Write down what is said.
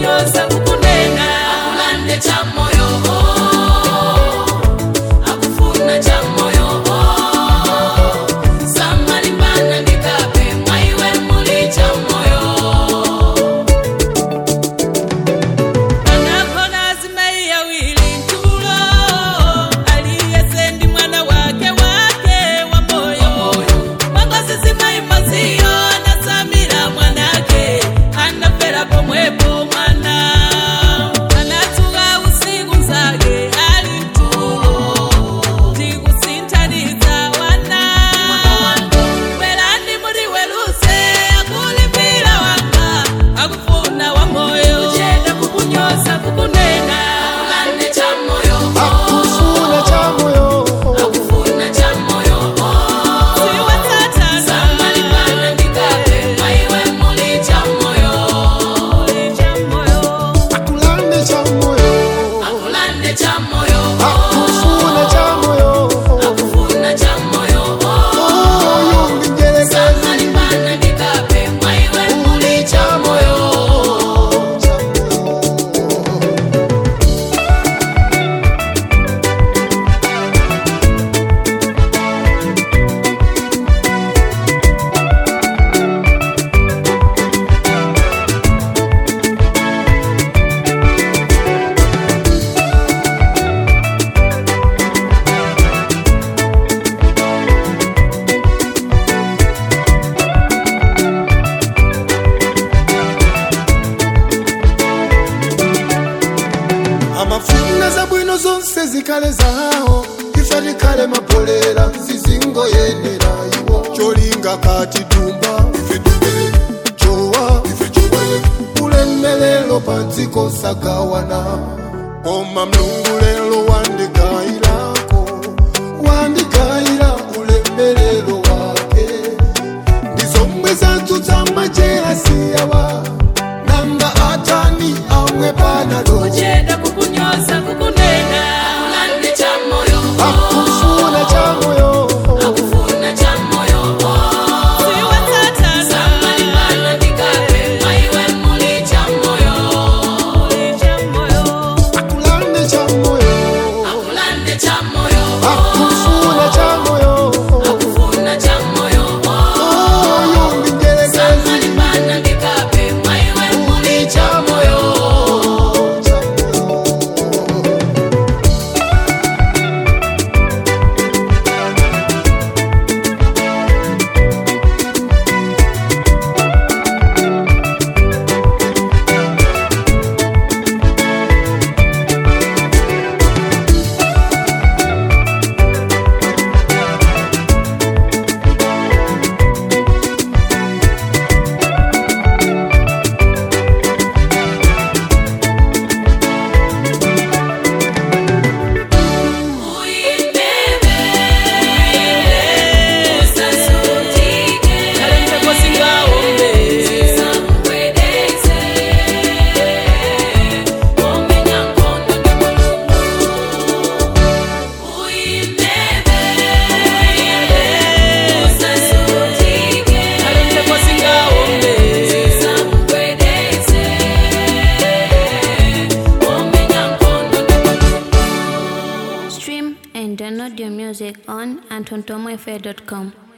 kukunyoza kukunena akulande cha moyo akufuna cha moyo samalimbana ndikape mwaiwe muli cha moyo anakona azimai yawili ntulo aliyesendi mwana wake wake wa moyo magozi zimai maziyo nasamira mwanake anafera pomwepo mwana anatuga usiku nzage ali mtulo tikusintaniza wana welani muri weluse akulimbira wanga akufuna wa moyo chenda kukunyoza kukunena akulande cha moyo akufuna cha moyo akufuna cha moyo siwathatana samalimbana ndikape mwaiwe muli cha moyo akulande cha moyo akulande cha moyo akufuna cha moyo akufuna cha moyo oyo ndingelekezi samalimbana ndikape mwaiwe muli cha moyo amafuna za bwino zonse zikale zawo ife likale mapolera zizingoyenera iwo kyolinga kati tumba ife tumbe kyowa ife kyowe ulemelelo panziko sagawana koma mlungu lelo wandikayirako wandikayira ulemelelo wake ndizomwe zadzudza majerasiyawa nanga atani amwe panalo chenda kukunyoza kukunena akulande cha moyo akufuna cha moyo akufuna cha moyo siwathatana samalimbana ndikape mwaiwe muli cha moyo akulande cha moyo akulande cha moyo akufuna cha moyo akufuna cha moyo oyo ndingelekezi samalimbana ndikape mwaiwe muli cha moyo uyimbebe usasutike samkwedeze omenya nkondo ndi mulungu uyimbebe usasutike samkwedeze omenya nkondo ndi mulungu Stream and download your music on AntonTomoFair.com.